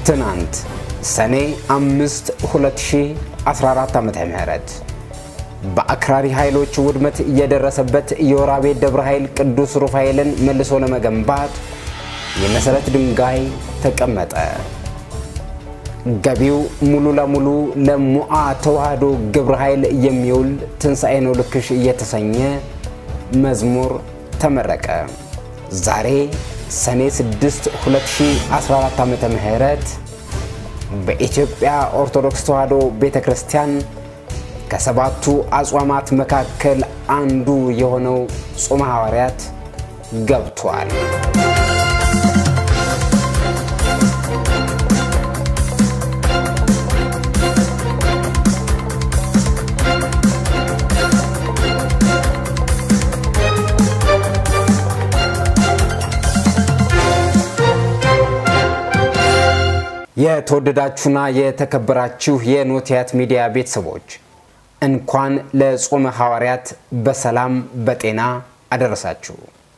ትናንት ሰኔ 5 2014 ዓ.ም በአክራሪ ኃይሎች ውድመት የደረሰበት የወራቤ ደብረ ኃይል ቅዱስ ሩፋኤልን መልሶ ለመገንባት የመሠረት ድንጋይ ተቀመጠ። ገቢው ሙሉ ለሙሉ ለሙአ ተዋህዶ ግብረ ኃይል የሚውል ትንሣኤ ነው ልክሽ እየተሰኘ መዝሙር ተመረቀ። ዛሬ ሰኔ 6 2014 ዓ.ም በኢትዮጵያ ኦርቶዶክስ ተዋህዶ ቤተ ክርስቲያን ከሰባቱ አጽዋማት መካከል አንዱ የሆነው ጾመ ሐዋርያት ገብቷል። የተወደዳችሁና የተከበራችሁ የኖቲያት ሚዲያ ቤተሰቦች እንኳን ለጾመ ሐዋርያት በሰላም በጤና አደረሳችሁ።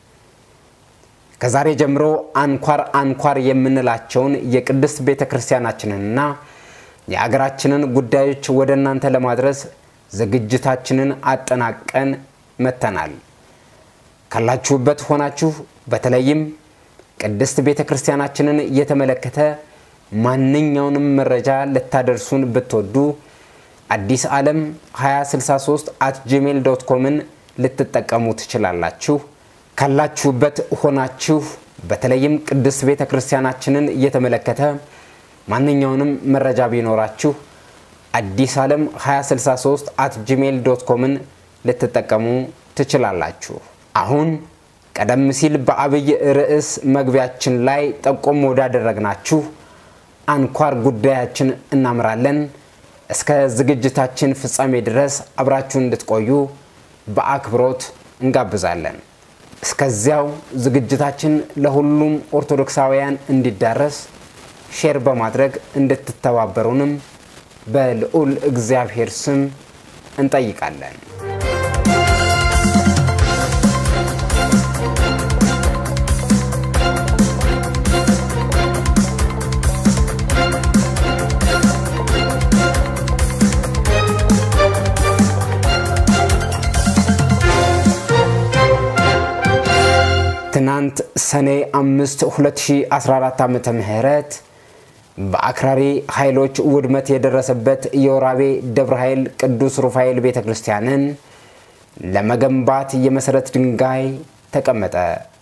ከዛሬ ጀምሮ አንኳር አንኳር የምንላቸውን የቅድስት ቤተ ክርስቲያናችንንና የአገራችንን ጉዳዮች ወደ እናንተ ለማድረስ ዝግጅታችንን አጠናቀን መጥተናል። ካላችሁበት ሆናችሁ በተለይም ቅድስት ቤተ ክርስቲያናችንን የተመለከተ ማንኛውንም መረጃ ልታደርሱን ብትወዱ አዲስ ዓለም 2063 አት ጂሜል ዶት ኮምን ልትጠቀሙ ትችላላችሁ። ካላችሁበት ሆናችሁ በተለይም ቅድስት ቤተ ክርስቲያናችንን እየተመለከተ ማንኛውንም መረጃ ቢኖራችሁ አዲስ ዓለም 2063 አት ጂሜል ዶት ኮምን ልትጠቀሙ ትችላላችሁ። አሁን ቀደም ሲል በአብይ ርዕስ መግቢያችን ላይ ጠቆም ወዳደረግናችሁ አንኳር ጉዳያችን እናምራለን። እስከ ዝግጅታችን ፍጻሜ ድረስ አብራችሁን እንድትቆዩ በአክብሮት እንጋብዛለን። እስከዚያው ዝግጅታችን ለሁሉም ኦርቶዶክሳውያን እንዲዳረስ ሼር በማድረግ እንድትተባበሩንም በልዑል እግዚአብሔር ስም እንጠይቃለን። ትናንት ሰኔ 5 2014 ዓመተ ምህረት በአክራሪ ኃይሎች ውድመት የደረሰበት የወራቤ ደብረ ኃይል ቅዱስ ሩፋኤል ቤተ ክርስቲያንን ለመገንባት የመሠረት ድንጋይ ተቀመጠ።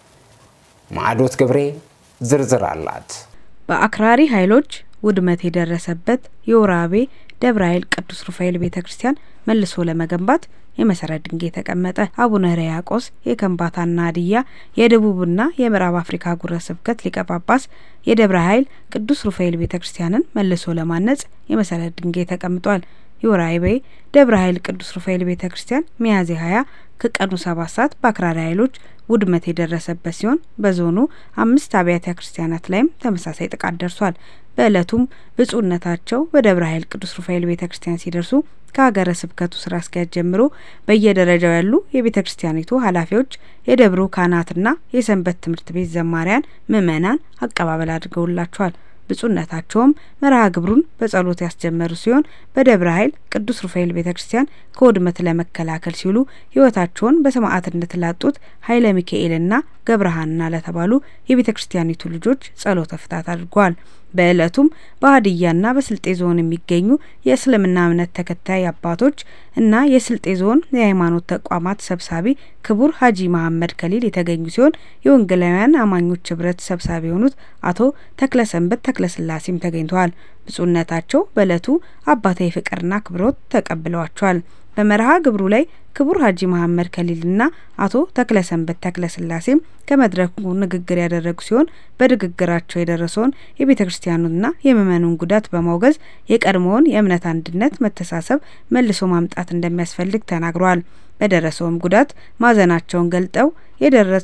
ማዕዶት ገብሬ ዝርዝር አላት። በአክራሪ ኃይሎች ውድመት የደረሰበት የወራቤ ደብረ ኃይል ቅዱስ ሩፋኤል ቤተ ክርስቲያን መልሶ ለመገንባት የመሰረት ድንጋይ ተቀመጠ። አቡነ ሕርያቆስ የከምባታና ሀዲያ የደቡብና የምዕራብ አፍሪካ ሀገረ ስብከት ሊቀ ጳጳስ የደብረ ኃይል ቅዱስ ሩፋኤል ቤተ ክርስቲያንን መልሶ ለማነጽ የመሰረት ድንጋይ ተቀምጧል። የወራቤ ደብረ ኃይል ቅዱስ ሩፋኤል ቤተ ክርስቲያን ሚያዝያ ሀያ ከቀኑ ሰባት ሰዓት በአክራሪ ኃይሎች ውድመት የደረሰበት ሲሆን በዞኑ አምስት አብያተ ክርስቲያናት ላይም ተመሳሳይ ጥቃት ደርሷል። በዕለቱም ብፁዕነታቸው በደብረ ኃይል ቅዱስ ሩፋኤል ቤተ ክርስቲያን ሲደርሱ ከሀገረ ስብከቱ ስራ አስኪያጅ ጀምሮ በየደረጃው ያሉ የቤተ ክርስቲያኒቱ ኃላፊዎች፣ የደብሩ ካህናትና የሰንበት ትምህርት ቤት ዘማሪያን፣ ምዕመናን አቀባበል አድርገውላቸዋል። ብፁዕነታቸውም መርሃ ግብሩን በጸሎት ያስጀመሩ ሲሆን በደብረ ኃይል ቅዱስ ሩፋኤል ቤተ ክርስቲያን ከውድመት ለመከላከል ሲሉ ሕይወታቸውን በሰማዕትነት ላጡት ኃይለ ሚካኤልና ገብረሃና ለተባሉ የቤተ ክርስቲያኒቱ ልጆች ጸሎተ ፍታት አድርገዋል። በዕለቱም በሀዲያና በስልጤ ዞን የሚገኙ የእስልምና እምነት ተከታይ አባቶች እና የስልጤ ዞን የሃይማኖት ተቋማት ሰብሳቢ ክቡር ሀጂ መሐመድ ከሊል የተገኙ ሲሆን የወንጌላውያን አማኞች ህብረት ሰብሳቢ የሆኑት አቶ ተክለሰንበት ተክለስላሴም ተገኝተዋል። ብፁዕነታቸው በዕለቱ አባታዊ ፍቅርና አክብሮት ተቀብለዋቸዋል። በመርሃ ግብሩ ላይ ክቡር ሀጂ መሐመድ ከሊልና አቶ ተክለሰንበት ተክለስላሴም ከመድረኩ ንግግር ያደረጉ ሲሆን በንግግራቸው የደረሰውን የቤተ ክርስቲያኑና የምእመኑን ጉዳት በማውገዝ የቀድሞውን የእምነት አንድነት፣ መተሳሰብ መልሶ ማምጣት እንደሚያስፈልግ ተናግረዋል። በደረሰውም ጉዳት ማዘናቸውን ገልጠው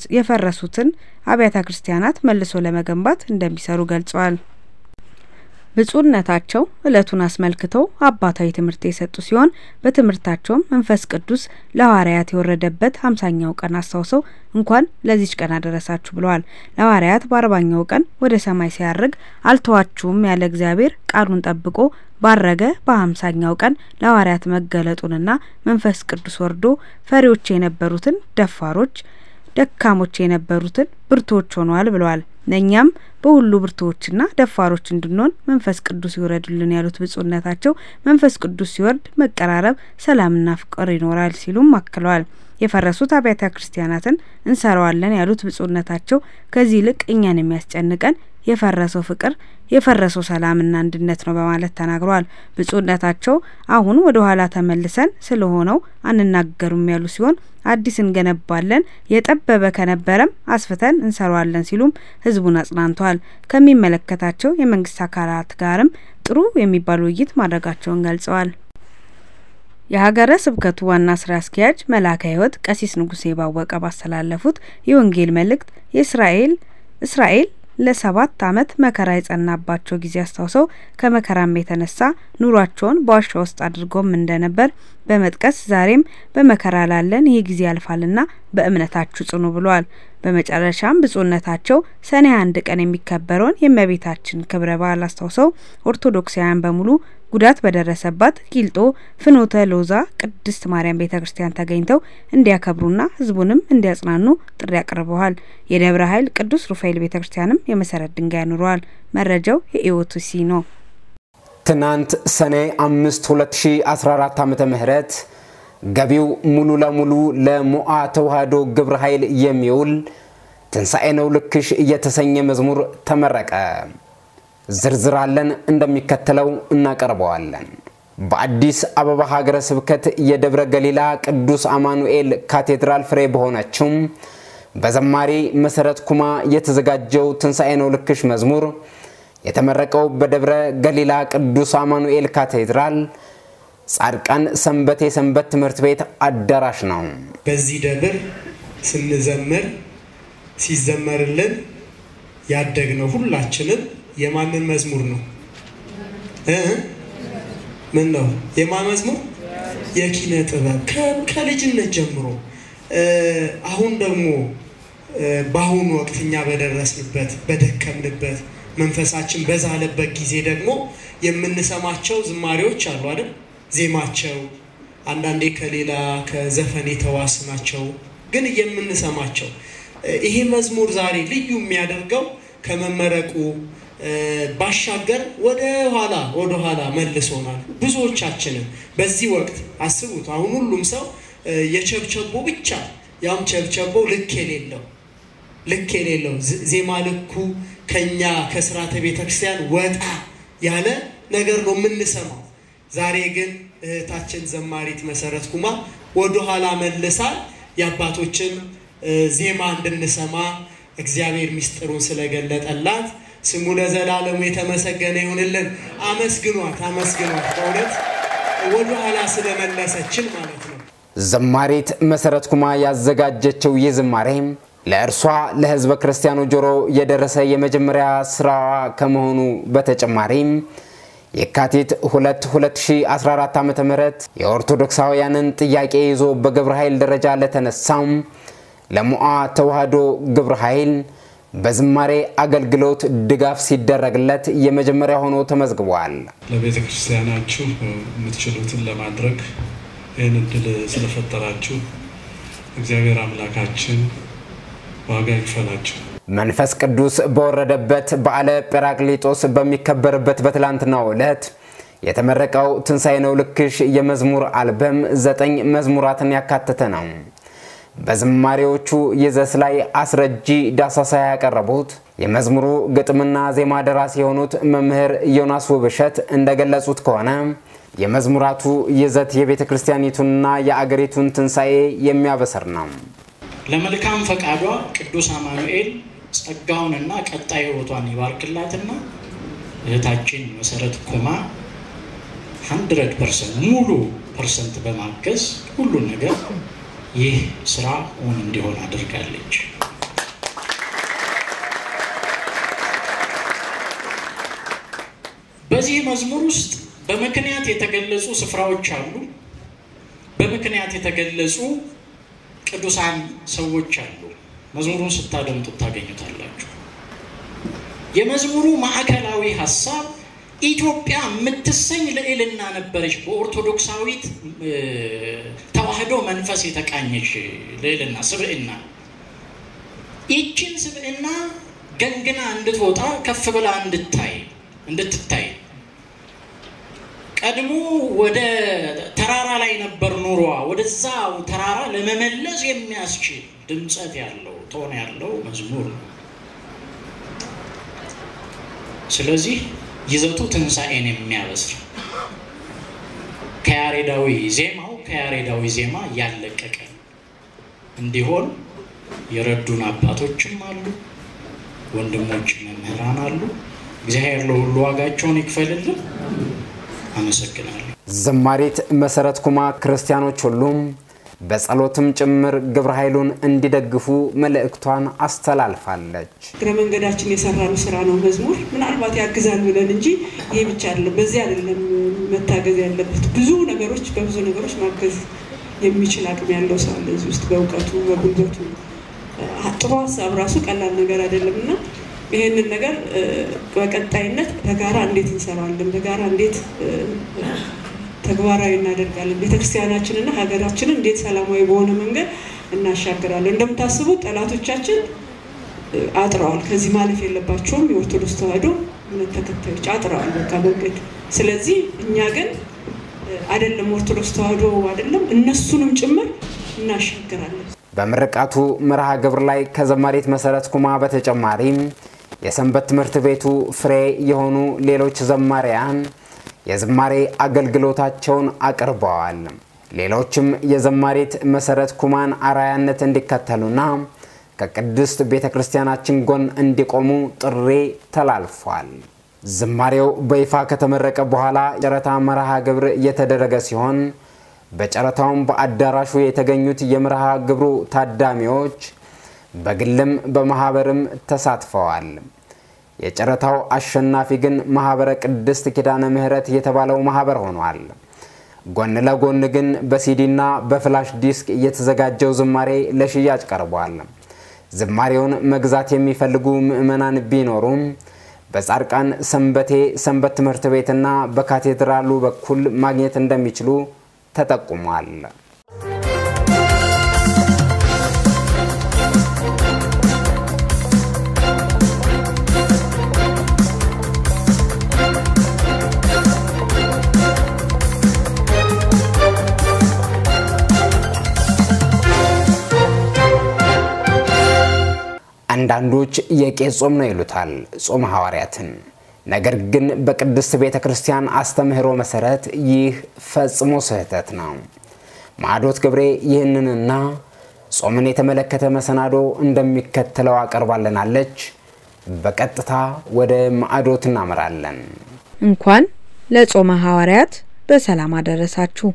የፈረሱትን አብያተ ክርስቲያናት መልሶ ለመገንባት እንደሚሰሩ ገልጸዋል። ብፁዕነታቸው ዕለቱን አስመልክተው አባታዊ ትምህርት የሰጡ ሲሆን በትምህርታቸውም መንፈስ ቅዱስ ለሐዋርያት የወረደበት ሀምሳኛው ቀን አስታውሰው እንኳን ለዚች ቀን አደረሳችሁ ብለዋል። ለሐዋርያት በአርባኛው ቀን ወደ ሰማይ ሲያርግ አልተዋችሁም ያለ እግዚአብሔር ቃሉን ጠብቆ ባረገ በሀምሳኛው ቀን ለሐዋርያት መገለጡንና መንፈስ ቅዱስ ወርዶ ፈሪዎች የነበሩትን ደፋሮች ደካሞች የነበሩትን ብርቶች ሆነዋል ብለዋል። ለእኛም በሁሉ ብርቶዎችና ደፋሮች እንድንሆን መንፈስ ቅዱስ ይውረድልን ያሉት ብፁዕነታቸው መንፈስ ቅዱስ ሲወርድ መቀራረብ፣ ሰላምና ፍቅር ይኖራል ሲሉም አክለዋል። የፈረሱት አብያተ ክርስቲያናትን እንሰራዋለን ያሉት ብፁዕነታቸው ከዚህ ይልቅ እኛን የሚያስጨንቀን የፈረሰው ፍቅር የፈረሰው ሰላምና አንድነት ነው በማለት ተናግረዋል። ብፁዕነታቸው አሁን ወደ ኋላ ተመልሰን ስለሆነው አንናገሩም ያሉ ሲሆን አዲስ እንገነባለን፣ የጠበበ ከነበረም አስፍተን እንሰራዋለን ሲሉም ህዝቡን አጽናንተዋል። ከሚመለከታቸው የመንግስት አካላት ጋርም ጥሩ የሚባል ውይይት ማድረጋቸውን ገልጸዋል። የሀገረ ስብከቱ ዋና ስራ አስኪያጅ መልአከ ሕይወት ቀሲስ ንጉሴ ባወቀ ባስተላለፉት የወንጌል መልእክት የእስራኤል እስራኤል ለሰባት ዓመት መከራ የጸናባቸው ጊዜ አስታውሰው ከመከራም የተነሳ ኑሯቸውን በዋሻ ውስጥ አድርገውም እንደነበር በመጥቀስ ዛሬም በመከራ ላለን ይህ ጊዜ ያልፋልና በእምነታችሁ ጽኑ ብለዋል። በመጨረሻም ብፁዕነታቸው ሰኔ አንድ ቀን የሚከበረውን የእመቤታችን ክብረ በዓል አስታውሰው ኦርቶዶክሳውያን በሙሉ ጉዳት በደረሰባት ቂልጦ ፍኖተ ሎዛ ቅድስት ማርያም ቤተ ክርስቲያን ተገኝተው እንዲያከብሩና ህዝቡንም እንዲያጽናኑ ጥሪ አቅርበዋል። የደብረ ኃይል ቅዱስ ሩፋኤል ቤተ ክርስቲያንም የመሰረት ድንጋይ አኑረዋል። መረጃው የኢኦቲሲ ነው። ትናንት ሰኔ አምስት 2014 ዓመተ ምህረት ገቢው ሙሉ ለሙሉ ለሞአ ተዋህዶ ግብረ ኃይል የሚውል ትንሣኤ ነው ልክሽ እየተሰኘ መዝሙር ተመረቀ። ዝርዝር አለን እንደሚከተለው እናቀርበዋለን። በአዲስ አበባ ሀገረ ስብከት የደብረ ገሊላ ቅዱስ አማኑኤል ካቴድራል ፍሬ በሆነችው በዘማሪ መሰረት ኩማ የተዘጋጀው ትንሣኤ ነው ልክሽ መዝሙር የተመረቀው በደብረ ገሊላ ቅዱስ አማኑኤል ካቴድራል ጻድቃን ሰንበቴ ሰንበት ትምህርት ቤት አዳራሽ ነው። በዚህ ደብር ስንዘምር ሲዘመርልን ያደግነው ሁላችንም የማንን መዝሙር ነው እ ምን ነው የማን መዝሙር? የኪነ ጥበብ ከልጅነት ጀምሮ አሁን ደግሞ በአሁኑ ወቅት እኛ በደረስንበት በደከምንበት መንፈሳችን በዛለበት ጊዜ ደግሞ የምንሰማቸው ዝማሬዎች አሉ አይደል? ዜማቸው አንዳንዴ ከሌላ ከዘፈን የተዋስ ናቸው፣ ግን የምንሰማቸው ይሄ መዝሙር ዛሬ ልዩ የሚያደርገው ከመመረቁ ባሻገር ወደ ኋላ ወደ ኋላ መልሶናል። ብዙዎቻችንን በዚህ ወቅት አስቡት። አሁን ሁሉም ሰው የቸብቸቦ ብቻ ያም ቸብቸቦ ልክ የሌለው ልክ የሌለው ዜማ ልኩ ከኛ ከስርዓተ ቤተ ክርስቲያን ወጣ ያለ ነገር ነው የምንሰማው። ዛሬ ግን እህታችን ዘማሪት መሰረት ኩማ ወደኋላ መልሳል የአባቶችን ዜማ እንድንሰማ እግዚአብሔር ሚስጥሩን ስለገለጠላት ስሙ ለዘላለሙ የተመሰገነ ይሁንልን። አመስግኗት፣ አመስግኗት በእውነት ወደኋላ ስለመለሰችን ማለት ነው። ዘማሪት መሰረት ኩማ ያዘጋጀችው ይህ ዝማሬ ለእርሷ ለሕዝበ ክርስቲያኑ ጆሮ የደረሰ የመጀመሪያ ስራዋ ከመሆኑ በተጨማሪም የካቲት 2 2014 ዓ ም የኦርቶዶክሳውያንን ጥያቄ ይዞ በግብረ ኃይል ደረጃ ለተነሳው ለሞአ ተዋህዶ ግብረ ኃይል በዝማሬ አገልግሎት ድጋፍ ሲደረግለት የመጀመሪያ ሆኖ ተመዝግቧል። ለቤተ ክርስቲያናችሁ የምትችሉትን ለማድረግ ይህን እድል ስለፈጠራችሁ እግዚአብሔር አምላካችን ዋጋ ይክፈላችሁ። መንፈስ ቅዱስ በወረደበት በዓለ ጰራቅሊጦስ በሚከበርበት በትላንትናው ዕለት የተመረቀው ትንሣኤ ነው ልክሽ የመዝሙር አልበም ዘጠኝ መዝሙራትን ያካተተ ነው። በዝማሬዎቹ ይዘት ላይ አስረጂ ዳሳሳ ያቀረቡት የመዝሙሩ ግጥምና ዜማ ደራሲ የሆኑት መምህር ዮናስ ውብሸት እንደገለጹት ከሆነ የመዝሙራቱ ይዘት የቤተ ክርስቲያኒቱንና የአገሪቱን ትንሣኤ የሚያበስር ነው። ለመልካም ፈቃዷ ቅዱስ አማኑኤል ጸጋውንና ቀጣይ ሕይወቷን ይባርክላትና እህታችን መሰረት ኩማ ሀንድረድ ፐርሰንት ሙሉ ፐርሰንት በማገዝ ሁሉን ነገር ይህ ስራ እውን እንዲሆን አድርጋለች። በዚህ መዝሙር ውስጥ በምክንያት የተገለጹ ስፍራዎች አሉ። በምክንያት የተገለጹ ቅዱሳን ሰዎች አሉ። መዝሙሩን ስታደምጡት ታገኙታላችሁ። የመዝሙሩ ማዕከላዊ ሀሳብ ኢትዮጵያ የምትሰኝ ልዕልና ነበረች። በኦርቶዶክሳዊት ተዋህዶ መንፈስ የተቃኘች ልዕልና ስብዕና። ይችን ስብዕና ገንግና እንድትወጣ ከፍ ብላ እንድታይ እንድትታይ ቀድሞ ወደ ተራራ ላይ ነበር ኑሯ። ወደዛ ተራራ ለመመለስ የሚያስችል ድምፀት ያለው ቶን ያለው መዝሙር ነው። ስለዚህ ይዘቱ ትንሣኤን የሚያበስር ከያሬዳዊ ዜማው ከያሬዳዊ ዜማ ያለቀቀ እንዲሆን የረዱን አባቶችም አሉ፣ ወንድሞች መምህራን አሉ። እግዚአብሔር ለሁሉ ዋጋቸውን ይክፈልልን። አመሰግናለሁ። ዘማሪት መሰረት ኩማ ክርስቲያኖች ሁሉም በጸሎትም ጭምር ግብረ ኃይሉን እንዲደግፉ መልእክቷን አስተላልፋለች። እግረ መንገዳችን የሰራነው ስራ ነው መዝሙር ምናልባት ያግዛል ብለን እንጂ ይሄ ብቻ አይደለም። በዚህ አይደለም መታገዝ ያለበት። ብዙ ነገሮች በብዙ ነገሮች ማገዝ የሚችል አቅም ያለው ሰው አለ እዚህ ውስጥ በእውቀቱ በጉልበቱ። ጥሩ ሀሳብ ራሱ ቀላል ነገር አይደለም እና ይህንን ነገር በቀጣይነት በጋራ እንዴት እንሰራለን፣ በጋራ እንዴት ተግባራዊ እናደርጋለን፣ ቤተክርስቲያናችንና ሀገራችንን እንዴት ሰላማዊ በሆነ መንገድ እናሻግራለን። እንደምታስቡት ጠላቶቻችን አጥረዋል። ከዚህ ማለፍ የለባቸውም። የኦርቶዶክስ ተዋሕዶ እምነት ተከታዮች አጥረዋል በቃ መንገድ። ስለዚህ እኛ ግን አይደለም ኦርቶዶክስ ተዋሕዶ አይደለም እነሱንም ጭምር እናሻግራለን። በምርቃቱ መርሃ ግብር ላይ ከዘማሪት መሰረት ኩማ በተጨማሪም የሰንበት ትምህርት ቤቱ ፍሬ የሆኑ ሌሎች ዘማሪያን የዝማሬ አገልግሎታቸውን አቅርበዋል። ሌሎችም የዘማሪት መሰረት ኩማን አራያነት እንዲከተሉና ከቅድስት ቤተ ክርስቲያናችን ጎን እንዲቆሙ ጥሪ ተላልፏል። ዝማሬው በይፋ ከተመረቀ በኋላ ጨረታ መርሃ ግብር እየተደረገ ሲሆን በጨረታውም በአዳራሹ የተገኙት የመርሃ ግብሩ ታዳሚዎች በግልም በማህበርም ተሳትፈዋል። የጨረታው አሸናፊ ግን ማህበረ ቅድስት ኪዳነ ምሕረት የተባለው ማህበር ሆኗል። ጎን ለጎን ግን በሲዲና በፍላሽ ዲስክ የተዘጋጀው ዝማሬ ለሽያጭ ቀርቧል። ዝማሬውን መግዛት የሚፈልጉ ምዕመናን ቢኖሩም በጻድቃን ሰንበቴ ሰንበት ትምህርት ቤትና በካቴድራሉ በኩል ማግኘት እንደሚችሉ ተጠቁሟል። አንዳንዶች የቄስ ጾም ነው ይሉታል ጾመ ሐዋርያትን። ነገር ግን በቅድስት ቤተ ክርስቲያን አስተምህሮ መሰረት ይህ ፈጽሞ ስህተት ነው። ማዕዶት ገብሬ ይህንንና ጾምን የተመለከተ መሰናዶ እንደሚከተለው አቀርባልናለች። በቀጥታ ወደ ማዕዶት እናመራለን። እንኳን ለጾመ ሐዋርያት በሰላም አደረሳችሁ።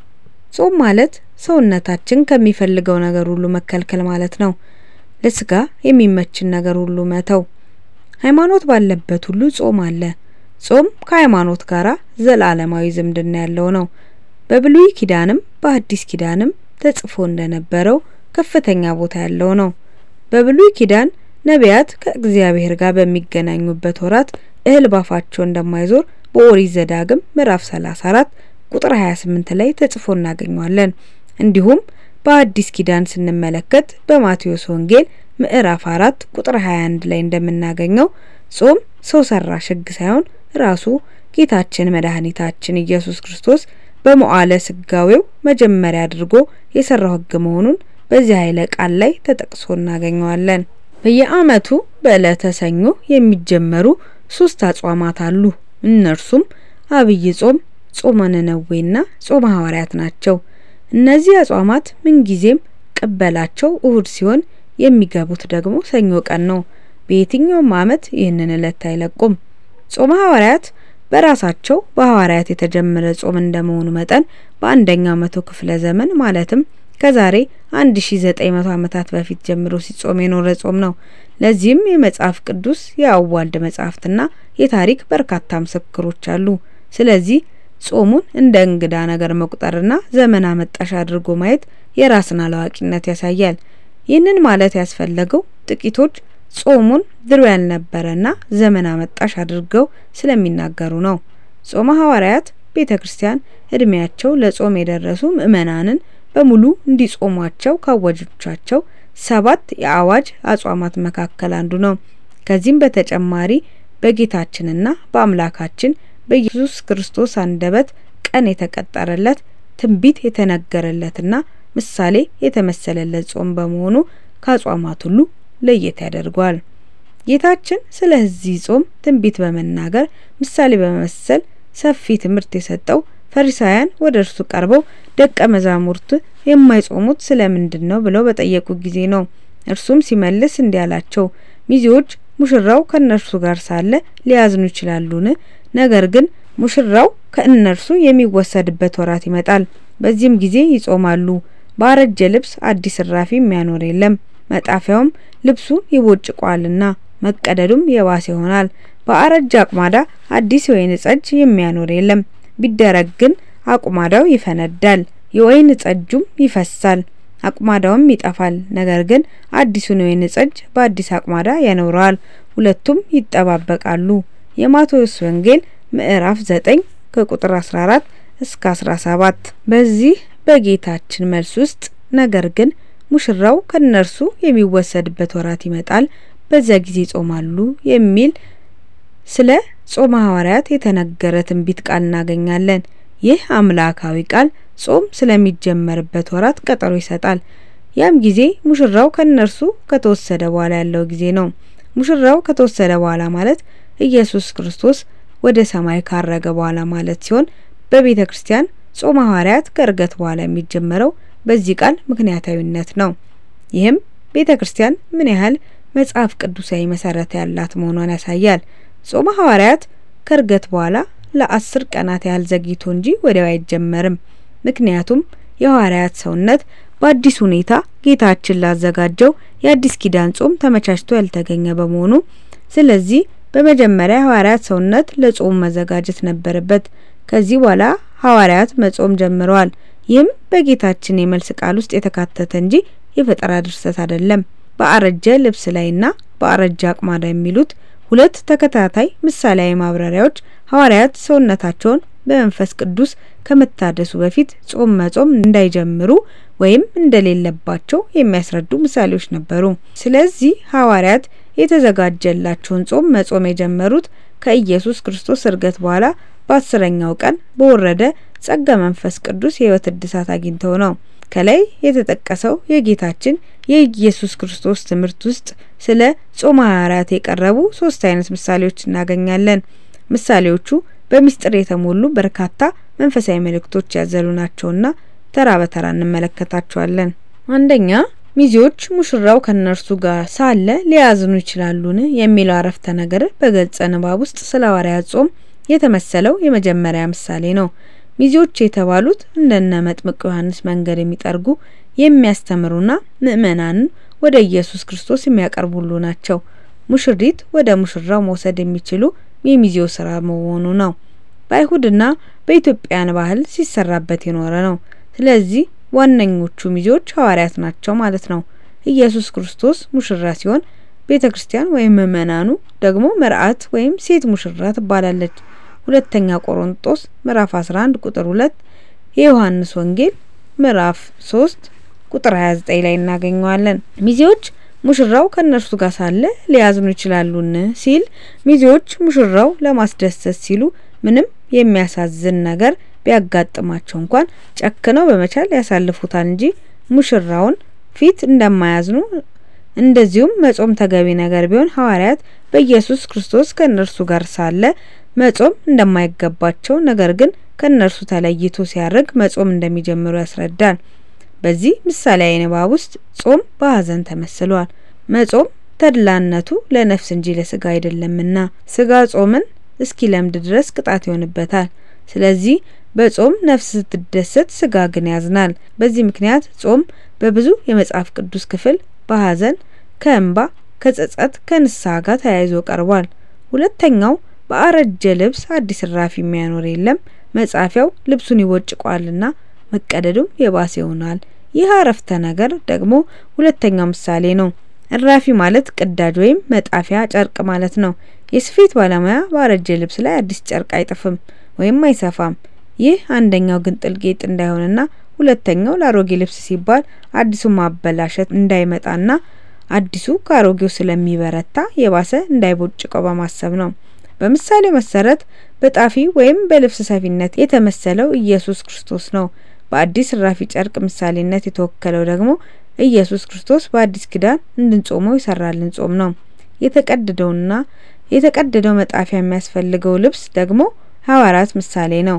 ጾም ማለት ሰውነታችን ከሚፈልገው ነገር ሁሉ መከልከል ማለት ነው። ለስጋ የሚመችን ነገር ሁሉ መተው። ሃይማኖት ባለበት ሁሉ ጾም አለ። ጾም ከሃይማኖት ጋር ዘላለማዊ ዝምድና ያለው ነው። በብሉይ ኪዳንም በአዲስ ኪዳንም ተጽፎ እንደነበረው ከፍተኛ ቦታ ያለው ነው። በብሉይ ኪዳን ነቢያት ከእግዚአብሔር ጋር በሚገናኙበት ወራት እህል ባፋቸው እንደማይዞር በኦሪት ዘዳግም ምዕራፍ 34 ቁጥር 28 ላይ ተጽፎ እናገኘዋለን። እንዲሁም በአዲስ ኪዳን ስንመለከት በማቴዎስ ወንጌል ምዕራፍ 4 ቁጥር 21 ላይ እንደምናገኘው ጾም ሰው ሰራሽ ሕግ ሳይሆን ራሱ ጌታችን መድኃኒታችን ኢየሱስ ክርስቶስ በመዋዕለ ስጋዌው መጀመሪያ አድርጎ የሰራው ሕግ መሆኑን በዚህ ኃይለ ቃል ላይ ተጠቅሶ እናገኘዋለን። በየዓመቱ በዕለተ ሰኞ የሚጀመሩ ሶስት አጽዋማት አሉ። እነርሱም አብይ ጾም፣ ጾመ ነነዌና ጾመ ሐዋርያት ናቸው። እነዚህ አጽዋማት ምንጊዜም ቅበላቸው እሁድ ሲሆን የሚገቡት ደግሞ ሰኞ ቀን ነው። በየትኛውም ዓመት ይህንን ዕለት አይለቁም። ጾመ ሐዋርያት በራሳቸው በሐዋርያት የተጀመረ ጾም እንደመሆኑ መጠን በአንደኛው መቶ ክፍለ ዘመን ማለትም ከዛሬ 1900 ዓመታት በፊት ጀምሮ ሲጾም የኖረ ጾም ነው። ለዚህም የመጽሐፍ ቅዱስ የአዋልድ መጽሐፍትና የታሪክ በርካታ ምስክሮች አሉ። ስለዚህ ጾሙን እንደ እንግዳ ነገር መቁጠርና ዘመን አመጣሽ አድርጎ ማየት የራስን አላዋቂነት ያሳያል። ይህንን ማለት ያስፈለገው ጥቂቶች ጾሙን ድሮ ያልነበረና ዘመን አመጣሽ አድርገው ስለሚናገሩ ነው። ጾመ ሐዋርያት ቤተ ክርስቲያን እድሜያቸው ለጾም የደረሱ ምእመናንን በሙሉ እንዲጾሟቸው ካወጆቻቸው ሰባት የአዋጅ አጽዋማት መካከል አንዱ ነው። ከዚህም በተጨማሪ በጌታችንና በአምላካችን በኢየሱስ ክርስቶስ አንደበት ቀን የተቀጠረለት ትንቢት የተነገረለትና ምሳሌ የተመሰለለት ጾም በመሆኑ ከአጽዋማት ሁሉ ለየት ያደርገዋል። ጌታችን ስለዚህ ጾም ትንቢት በመናገር ምሳሌ በመመሰል ሰፊ ትምህርት የሰጠው ፈሪሳውያን ወደ እርሱ ቀርበው ደቀ መዛሙርት የማይጾሙት ስለምንድን ነው ብለው በጠየቁ ጊዜ ነው። እርሱም ሲመልስ እንዲህ አላቸው፣ ሚዜዎች ሙሽራው ከእነርሱ ጋር ሳለ ሊያዝኑ ይችላሉን? ነገር ግን ሙሽራው ከእነርሱ የሚወሰድበት ወራት ይመጣል። በዚህም ጊዜ ይጾማሉ። በአረጀ ልብስ አዲስ እራፊ የሚያኖር የለም፣ መጣፊያውም ልብሱን ይቦጭቋልና መቀደዱም የባሰ ይሆናል። በአረጀ አቁማዳ አዲስ የወይን ጠጅ የሚያኖር የለም፣ ቢደረግ ግን አቁማዳው ይፈነዳል፣ የወይን ጠጁም ይፈሳል፣ አቁማዳውም ይጠፋል። ነገር ግን አዲሱን የወይን ጠጅ በአዲስ አቁማዳ ያኖረዋል፣ ሁለቱም ይጠባበቃሉ። የማቴዎስ ወንጌል ምዕራፍ 9 ከቁጥር 14 እስከ 17። በዚህ በጌታችን መልስ ውስጥ ነገር ግን ሙሽራው ከነርሱ የሚወሰድበት ወራት ይመጣል፣ በዚያ ጊዜ ይጾማሉ የሚል ስለ ጾመ ሐዋርያት የተነገረ ትንቢት ቃል እናገኛለን። ይህ አምላካዊ ቃል ጾም ስለሚጀመርበት ወራት ቀጠሮ ይሰጣል። ያም ጊዜ ሙሽራው ከነርሱ ከተወሰደ በኋላ ያለው ጊዜ ነው። ሙሽራው ከተወሰደ በኋላ ማለት ኢየሱስ ክርስቶስ ወደ ሰማይ ካረገ በኋላ ማለት ሲሆን በቤተ ክርስቲያን ጾመ ሐዋርያት ከእርገት በኋላ የሚጀመረው በዚህ ቃል ምክንያታዊነት ነው። ይህም ቤተ ክርስቲያን ምን ያህል መጽሐፍ ቅዱሳዊ መሰረት ያላት መሆኗን ያሳያል። ጾመ ሐዋርያት ከእርገት በኋላ ለአስር ቀናት ያህል ዘግይቶ እንጂ ወዲያው አይጀመርም። ምክንያቱም የሐዋርያት ሰውነት በአዲስ ሁኔታ ጌታችን ላዘጋጀው የአዲስ ኪዳን ጾም ተመቻችቶ ያልተገኘ በመሆኑ ስለዚህ በመጀመሪያ የሐዋርያት ሰውነት ለጾም መዘጋጀት ነበረበት። ከዚህ በኋላ ሐዋርያት መጾም ጀምረዋል። ይህም በጌታችን የመልስ ቃል ውስጥ የተካተተ እንጂ የፈጠራ ድርሰት አይደለም። በአረጀ ልብስ ላይና በአረጀ አቅማዳ የሚሉት ሁለት ተከታታይ ምሳሌያዊ ማብራሪያዎች ሐዋርያት ሰውነታቸውን በመንፈስ ቅዱስ ከመታደሱ በፊት ጾም መጾም እንዳይጀምሩ ወይም እንደሌለባቸው የሚያስረዱ ምሳሌዎች ነበሩ። ስለዚህ ሐዋርያት የተዘጋጀላቸውን ጾም መጾም የጀመሩት ከኢየሱስ ክርስቶስ እርገት በኋላ በአስረኛው ቀን በወረደ ጸጋ መንፈስ ቅዱስ የሕይወት እድሳት አግኝተው ነው። ከላይ የተጠቀሰው የጌታችን የኢየሱስ ክርስቶስ ትምህርት ውስጥ ስለ ጾመ ሐዋርያት የቀረቡ ሶስት አይነት ምሳሌዎች እናገኛለን። ምሳሌዎቹ በምስጢር የተሞሉ በርካታ መንፈሳዊ መልእክቶች ያዘሉ ናቸውና ተራ በተራ እንመለከታቸዋለን። አንደኛ ሚዜዎች ሙሽራው ከነርሱ ጋር ሳለ ሊያዝኑ ይችላሉን የሚለው አረፍተ ነገር በገጸ ንባብ ውስጥ ስለ ሐዋርያት ጾም የተመሰለው የመጀመሪያ ምሳሌ ነው። ሚዜዎች የተባሉት እንደነ መጥምቅ ዮሐንስ መንገድ የሚጠርጉ የሚያስተምሩና ምእመናንን ወደ ኢየሱስ ክርስቶስ የሚያቀርቡ ሁሉ ናቸው። ሙሽሪት ወደ ሙሽራው መውሰድ የሚችሉ የሚዜው ስራ መሆኑ ነው። በአይሁድና በኢትዮጵያን ባህል ሲሰራበት የኖረ ነው። ስለዚህ ዋነኞቹ ሚዜዎች ሐዋርያት ናቸው ማለት ነው። ኢየሱስ ክርስቶስ ሙሽራ ሲሆን ቤተ ክርስቲያን ወይም ምእመናኑ ደግሞ መርአት ወይም ሴት ሙሽራ ትባላለች። ሁለተኛ ቆሮንጦስ ምዕራፍ 11 ቁጥር 2 የዮሐንስ ወንጌል ምዕራፍ 3 ቁጥር 29 ላይ እናገኘዋለን። ሚዜዎች ሙሽራው ከእነርሱ ጋር ሳለ ሊያዝኑ ይችላሉን ሲል ሚዜዎች ሙሽራው ለማስደሰት ሲሉ ምንም የሚያሳዝን ነገር ቢያጋጥማቸው እንኳን ጨክነው በመቻል ያሳልፉታል እንጂ ሙሽራውን ፊት እንደማያዝኑ እንደዚሁም መጾም ተገቢ ነገር ቢሆን ሐዋርያት በኢየሱስ ክርስቶስ ከእነርሱ ጋር ሳለ መጾም እንደማይገባቸው ነገር ግን ከእነርሱ ተለይቶ ሲያርግ መጾም እንደሚጀምሩ ያስረዳል። በዚህ ምሳሌያዊ ንባብ ውስጥ ጾም በሐዘን ተመስሏል። መጾም ተድላነቱ ለነፍስ እንጂ ለስጋ አይደለምና ስጋ ጾምን እስኪ ለምድ ድረስ ቅጣት ይሆንበታል። ስለዚህ በጾም ነፍስ ስትደሰት ስጋ ግን ያዝናል። በዚህ ምክንያት ጾም በብዙ የመጽሐፍ ቅዱስ ክፍል በሐዘን፣ ከእንባ፣ ከጸጸት፣ ከንስሐ ጋር ተያይዞ ቀርቧል። ሁለተኛው በአረጀ ልብስ አዲስ እራፊ የሚያኖር የለም፣ መጻፊያው ልብሱን ይቦጭቋልና መቀደዱም የባሰ ይሆናል። ይህ አረፍተ ነገር ደግሞ ሁለተኛው ምሳሌ ነው። እራፊ ማለት ቅዳጅ ወይም መጣፊያ ጨርቅ ማለት ነው። የስፌት ባለሙያ ባረጀ ልብስ ላይ አዲስ ጨርቅ አይጥፍም ወይም አይሰፋም። ይህ አንደኛው ግንጥል ጌጥ እንዳይሆንና ሁለተኛው ለአሮጌ ልብስ ሲባል አዲሱ ማበላሸት እንዳይመጣና አዲሱ ከአሮጌው ስለሚበረታ የባሰ እንዳይቦጭቀው በማሰብ ነው። በምሳሌው መሰረት በጣፊ ወይም በልብስ ሰፊነት የተመሰለው ኢየሱስ ክርስቶስ ነው። በአዲስ እራፊ ጨርቅ ምሳሌነት የተወከለው ደግሞ ኢየሱስ ክርስቶስ በአዲስ ኪዳን እንድንጾመው ይሰራልን ጾም ነው። የተቀደደውና የተቀደደው መጣፊያ የሚያስፈልገው ልብስ ደግሞ ሐዋርያት ምሳሌ ነው።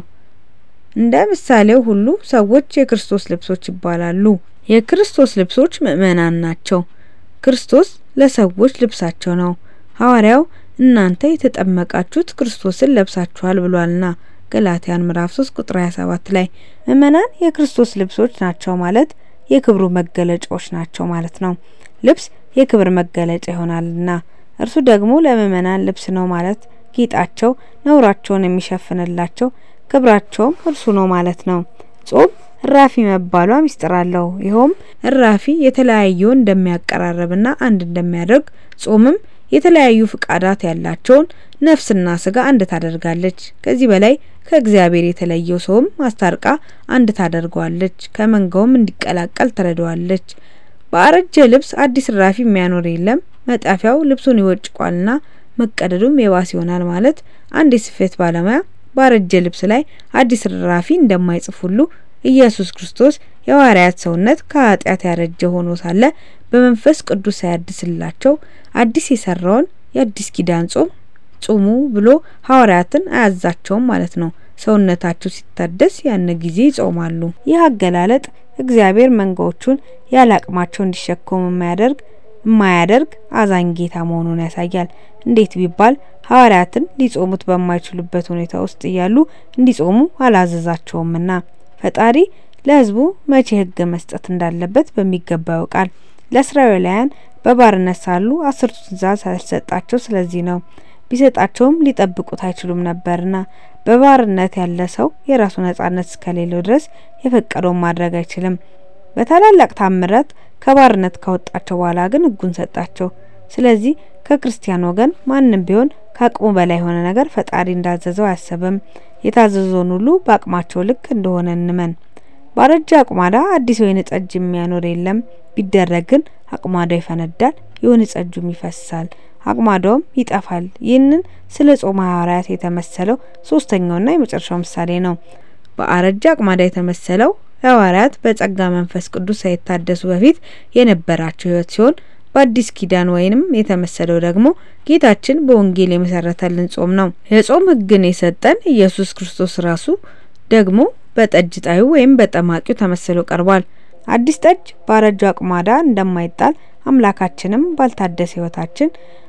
እንደ ምሳሌው ሁሉ ሰዎች የክርስቶስ ልብሶች ይባላሉ። የክርስቶስ ልብሶች ምእመናን ናቸው። ክርስቶስ ለሰዎች ልብሳቸው ነው። ሐዋርያው እናንተ የተጠመቃችሁት ክርስቶስን ለብሳችኋል ብሏልና ገላትያን ምዕራፍ 3 ቁጥር 27 ላይ ምእመናን የክርስቶስ ልብሶች ናቸው ማለት የክብሩ መገለጫዎች ናቸው ማለት ነው። ልብስ የክብር መገለጫ ይሆናልና እርሱ ደግሞ ለምእመናን ልብስ ነው ማለት ጌጣቸው፣ ነውራቸውን የሚሸፍንላቸው ክብራቸውም እርሱ ነው ማለት ነው። ጾም እራፊ መባሏ ሚስጥር አለው። ይኸውም እራፊ የተለያዩ እንደሚያቀራርብና አንድ እንደሚያደርግ ጾምም የተለያዩ ፍቃዳት ያላቸውን ነፍስና ስጋ አንድ ታደርጋለች። ከዚህ በላይ ከእግዚአብሔር የተለየው ሰውም አስታርቃ አንድ ታደርገዋለች፣ ከመንጋውም እንዲቀላቀል ትረዳዋለች። በአረጀ ልብስ አዲስ እራፊ የሚያኖር የለም፣ መጣፊያው ልብሱን ይወጭቋልና መቀደዱም የባስ ይሆናል ማለት አንድ የስፌት ባለሙያ ባረጀ ልብስ ላይ አዲስ እራፊ እንደማይጽፍ ሁሉ ኢየሱስ ክርስቶስ የሐዋርያት ሰውነት ከኃጢአት ያረጀ ሆኖ ሳለ በመንፈስ ቅዱስ ሳያድስላቸው አዲስ የሰራውን የአዲስ ኪዳን ጾም ጹሙ ብሎ ሐዋርያትን አያዛቸውም ማለት ነው። ሰውነታቸው ሲታደስ ያን ጊዜ ይጾማሉ። ይህ አገላለጥ እግዚአብሔር መንጋዎቹን ያለ አቅማቸው እንዲሸከሙ የማያደርግ የማያደርግ አዛኝ ጌታ መሆኑን ያሳያል። እንዴት ቢባል ሐዋርያትን ሊጾሙት በማይችሉበት ሁኔታ ውስጥ እያሉ እንዲጾሙ አላዘዛቸውምና ፈጣሪ ለሕዝቡ መቼ ሕግ መስጠት እንዳለበት በሚገባ ያውቃል። ለእስራኤላውያን በባርነት ሳሉ አስርቱ ትእዛዝ ያልሰጣቸው ስለዚህ ነው። ቢሰጣቸውም ሊጠብቁት አይችሉም ነበርና በባርነት ያለ ሰው የራሱ ነጻነት እስከሌለው ድረስ የፈቀደውን ማድረግ አይችልም። በታላላቅ ታምራት ከባርነት ካወጣቸው በኋላ ግን ሕጉን ሰጣቸው። ስለዚህ ከክርስቲያን ወገን ማንም ቢሆን ከአቅሙ በላይ የሆነ ነገር ፈጣሪ እንዳዘዘው አያሰብም። የታዘዘውን ሁሉ በአቅማቸው ልክ እንደሆነ እንመን። ባረጀ አቁማዳ አዲስ ወይን ጠጅ የሚያኖር የለም። ቢደረግ ግን አቁማዳው ይፈነዳል፣ የወይን ጠጁም ይፈሳል፣ አቁማዳውም ይጠፋል። ይህንን ስለ ጾመ ሐዋርያት የተመሰለው ሶስተኛውና የመጨረሻው ምሳሌ ነው። በአረጀ አቁማዳ የተመሰለው ሐዋርያት በጸጋ መንፈስ ቅዱስ ሳይታደሱ በፊት የነበራቸው ሕይወት ሲሆን በአዲስ ኪዳን ወይንም የተመሰለው ደግሞ ጌታችን በወንጌል የመሰረተልን ጾም ነው። የጾም ሕግን የሰጠን ኢየሱስ ክርስቶስ ራሱ ደግሞ በጠጅ ጣዩ ወይም በጠማቂው ተመስሎ ቀርቧል። አዲስ ጠጅ ባረጁ አቁማዳ እንደማይጣል አምላካችንም ባልታደሰ ሕይወታችን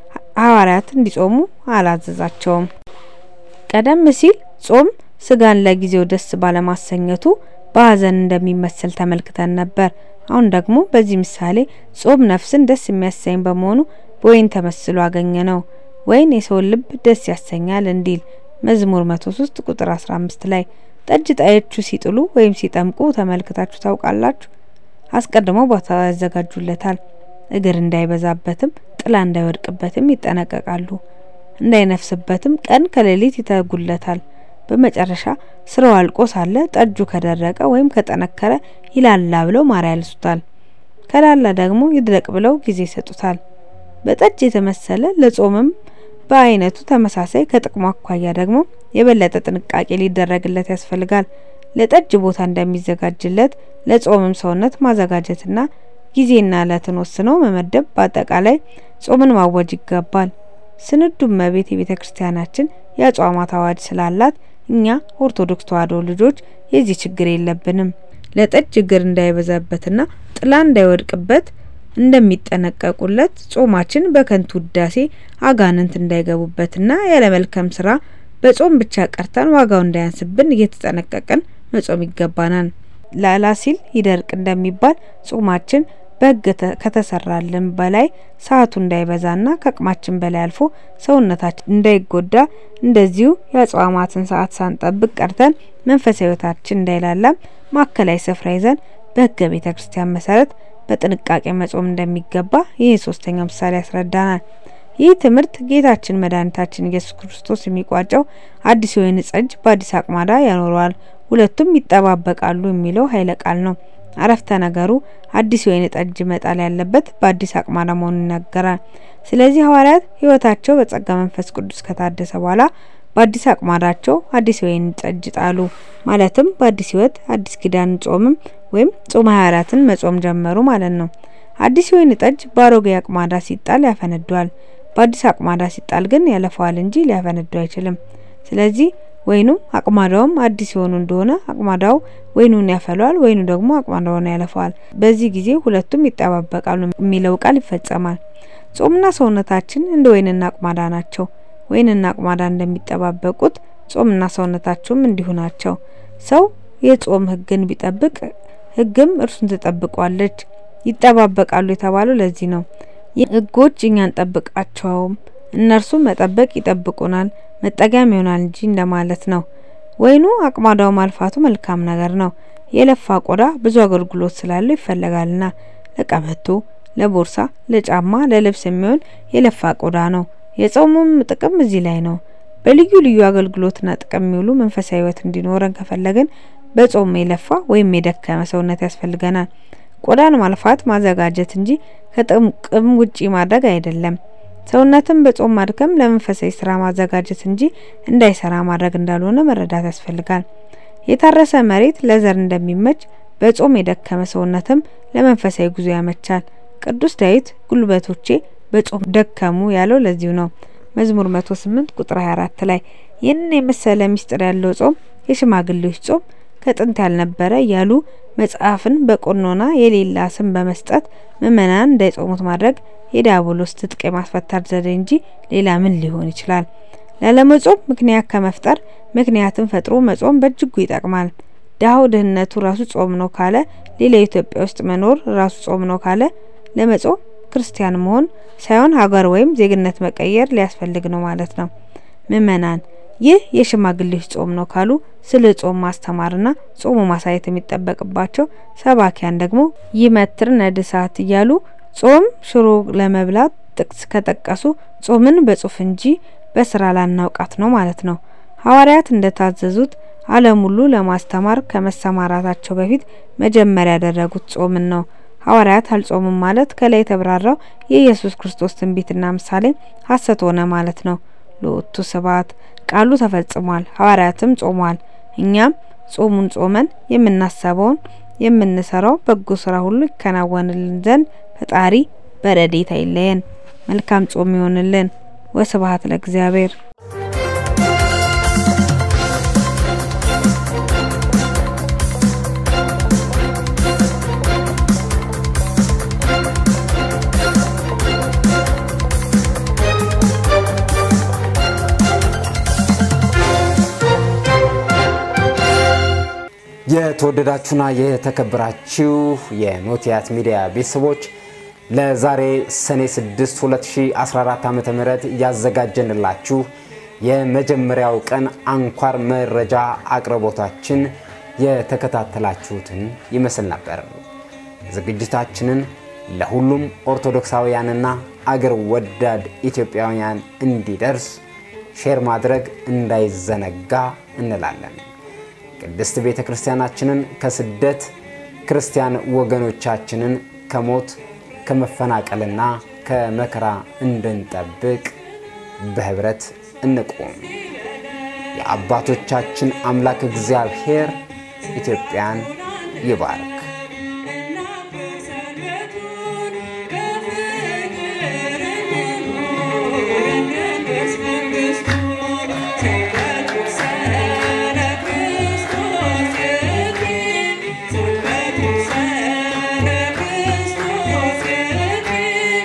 ሐዋርያት እንዲጾሙ አላዘዛቸውም። ቀደም ሲል ጾም ስጋን ለጊዜው ደስ ባለማሰኘቱ በሐዘን እንደሚመስል ተመልክተን ነበር። አሁን ደግሞ በዚህ ምሳሌ ጾም ነፍስን ደስ የሚያሰኝ በመሆኑ በወይን ተመስሎ አገኘ ነው። ወይን የሰውን ልብ ደስ ያሰኛል እንዲል መዝሙር መቶ ሶስት ቁጥር አስራ አምስት ላይ ጠጅ ጣዮቹ ሲጥሉ ወይም ሲጠምቁ ተመልክታችሁ ታውቃላችሁ? አስቀድመው ቦታ ያዘጋጁለታል። እግር እንዳይበዛበትም ጥላ እንዳይወድቅበትም ይጠነቀቃሉ። እንዳይነፍስበትም ቀን ከሌሊት ይተጉለታል። በመጨረሻ ስራው አልቆ ሳለ ጠጁ ከደረቀ ወይም ከጠነከረ ይላላ ብለው ማር ያልሱታል። ከላላ ደግሞ ይድረቅ ብለው ጊዜ ይሰጡታል። በጠጅ የተመሰለ ለጾምም በአይነቱ ተመሳሳይ ከጥቅሙ አኳያ ደግሞ የበለጠ ጥንቃቄ ሊደረግለት ያስፈልጋል። ለጠጅ ቦታ እንደሚዘጋጅለት ለጾምም ሰውነት ማዘጋጀትና ጊዜና ዕለትን ወስኖ መመደብ፣ በአጠቃላይ ጾምን ማወጅ ይገባል። ስንዱ እመቤት የቤተ ክርስቲያናችን የአጽዋማት አዋጅ ስላላት እኛ ኦርቶዶክስ ተዋሕዶ ልጆች የዚህ ችግር የለብንም። ለጠጅ እግር እንዳይበዛበትና ጥላ እንዳይወድቅበት እንደሚጠነቀቁለት ጾማችን በከንቱ ውዳሴ አጋንንት እንዳይገቡበትና ያለ መልካም ስራ በጾም ብቻ ቀርተን ዋጋው እንዳያንስብን እየተጠነቀቅን መጾም ይገባናል። ላላ ሲል ይደርቅ እንደሚባል ጾማችን በሕግ ከተሰራልን በላይ ሰዓቱ እንዳይበዛና ከአቅማችን በላይ አልፎ ሰውነታችን እንዳይጎዳ እንደዚሁ የአጽዋማትን ሰዓት ሳንጠብቅ ቀርተን መንፈሳዊ ሕይወታችን እንዳይላላም ማዕከላዊ ስፍራ ይዘን በሕገ ቤተ ክርስቲያን መሰረት በጥንቃቄ መጾም እንደሚገባ ይህ ሶስተኛው ምሳሌ ያስረዳናል። ይህ ትምህርት ጌታችን መድኃኒታችን ኢየሱስ ክርስቶስ የሚቋጨው አዲስ የወይን ጠጅ በአዲስ አቅማዳ ያኖረዋል፣ ሁለቱም ይጠባበቃሉ የሚለው ኃይለ ቃል ነው። አረፍተ ነገሩ አዲስ የወይን ጠጅ መጣል ያለበት በአዲስ አቅማዳ መሆኑን ይናገራል። ስለዚህ ሐዋርያት ሕይወታቸው በጸጋ መንፈስ ቅዱስ ከታደሰ በኋላ በአዲስ አቅማዳቸው አዲስ የወይን ጠጅ ጣሉ። ማለትም በአዲስ ሕይወት አዲስ ኪዳን ጾምም ወይም ጾመ ሐዋርያትን መጾም ጀመሩ ማለት ነው። አዲስ የወይን ጠጅ በአሮጌ አቅማዳ ሲጣል ያፈነደዋል። በአዲስ አቅማዳ ሲጣል ግን ያለፈዋል እንጂ ሊያፈነደው አይችልም። ስለዚህ ወይኑም አቅማዳውም አዲስ የሆኑ እንደሆነ አቅማዳው ወይኑን ያፈለዋል፣ ወይኑ ደግሞ አቅማዳውን ያለፈዋል። በዚህ ጊዜ ሁለቱም ይጠባበቃሉ የሚለው ቃል ይፈጸማል። ጾምና ሰውነታችን እንደ ወይንና አቅማዳ ናቸው። ወይንና አቅማዳ እንደሚጠባበቁት ጾምና ሰውነታቸውም እንዲሁ ናቸው። ሰው የጾም ሕግን ቢጠብቅ ሕግም እርሱን ትጠብቋለች። ይጠባበቃሉ የተባለው ለዚህ ነው። ሕጎች እኛ አንጠብቃቸውም፣ እነርሱ መጠበቅ ይጠብቁናል፣ መጠጊያም ይሆናል እንጂ እንደማለት ነው። ወይኑ አቅማዳው ማልፋቱ መልካም ነገር ነው። የለፋ ቆዳ ብዙ አገልግሎት ስላለው ይፈለጋልና ለቀበቶ፣ ለቦርሳ፣ ለጫማ፣ ለልብስ የሚሆን የለፋ ቆዳ ነው። የጾሙም ጥቅም እዚህ ላይ ነው። በልዩ ልዩ አገልግሎትና ጥቅም የሚውሉ መንፈሳዊ ሕይወት እንዲኖረን ከፈለግን በጾም የለፋ ወይም የደከመ ሰውነት ያስፈልገናል። ቆዳን ማልፋት ማዘጋጀት እንጂ ከጥቅም ውጪ ማድረግ አይደለም። ሰውነትን በጾም ማድከም ለመንፈሳዊ ስራ ማዘጋጀት እንጂ እንዳይሰራ ማድረግ እንዳልሆነ መረዳት ያስፈልጋል። የታረሰ መሬት ለዘር እንደሚመች በጾም የደከመ ሰውነትም ለመንፈሳዊ ጉዞ ያመቻል። ቅዱስ ዳዊት ጉልበቶቼ በጾም ደከሙ ያለው ለዚሁ ነው። መዝሙር 108 ቁጥር 24 ላይ ይህንን የመሰለ ምስጢር ያለው ጾም የሽማግሌዎች ጾም ከጥንት ያልነበረ እያሉ መጽሐፍን በቆኖና የሌላ ስም በመስጠት ምእመናን እንዳይጾሙት ማድረግ የዲያብሎስ ትጥቅ የማስፈታት ዘዴ እንጂ ሌላ ምን ሊሆን ይችላል? ላለመጾም ምክንያት ከመፍጠር ምክንያትን ፈጥሮ መጾም በእጅጉ ይጠቅማል። ድሀው ድህነቱ ራሱ ጾም ነው ካለ፣ ሌላ ኢትዮጵያ ውስጥ መኖር ራሱ ጾም ነው ካለ፣ ለመጾም ክርስቲያን መሆን ሳይሆን ሀገር ወይም ዜግነት መቀየር ሊያስፈልግ ነው ማለት ነው። ምእመናን ይህ የሽማግሌዎች ጾም ነው ካሉ ስለ ጾም ማስተማርና ጾሙ ማሳየት የሚጠበቅባቸው ሰባኪያን ደግሞ ይመትር ነድሳት እያሉ ጾም ሽሮ ለመብላት ጥቅስ ከጠቀሱ ጾምን በጽሁፍ እንጂ በስራ ላናውቃት ነው ማለት ነው። ሐዋርያት እንደታዘዙት ዓለም ሁሉ ለማስተማር ከመሰማራታቸው በፊት መጀመሪያ ያደረጉት ጾምን ነው። ሐዋርያት አልጾሙም ማለት ከላይ የተብራራው የኢየሱስ ክርስቶስ ትንቢትና ምሳሌ ሐሰት ሆነ ማለት ነው። ሎቱ ስብሐት ቃሉ ተፈጽሟል። ሐዋርያትም ጾሟል። እኛም ጾሙን ጾመን የምናሰበውን የምንሰራው በጎ ስራ ሁሉ ይከናወንልን ዘንድ ፈጣሪ በረድኤቱ አይለየን። መልካም ጾም ይሆንልን። ወስብሐት ለእግዚአብሔር። የተወደዳችሁና የተከበራችሁ የኖቲያት ሚዲያ ቤተሰቦች ለዛሬ ሰኔ 6 2014 ዓ ም ያዘጋጀንላችሁ የመጀመሪያው ቀን አንኳር መረጃ አቅርቦታችን የተከታተላችሁትን ይመስል ነበር። ዝግጅታችንን ለሁሉም ኦርቶዶክሳውያንና አገር ወዳድ ኢትዮጵያውያን እንዲደርስ ሼር ማድረግ እንዳይዘነጋ እንላለን። ቅድስት ቤተ ክርስቲያናችንን ከስደት ክርስቲያን ወገኖቻችንን ከሞት ከመፈናቀልና ከመከራ እንድንጠብቅ በህብረት እንቁም። የአባቶቻችን አምላክ እግዚአብሔር ኢትዮጵያን ይባርክ።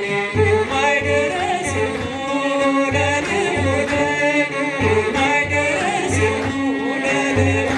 My ኪዳነ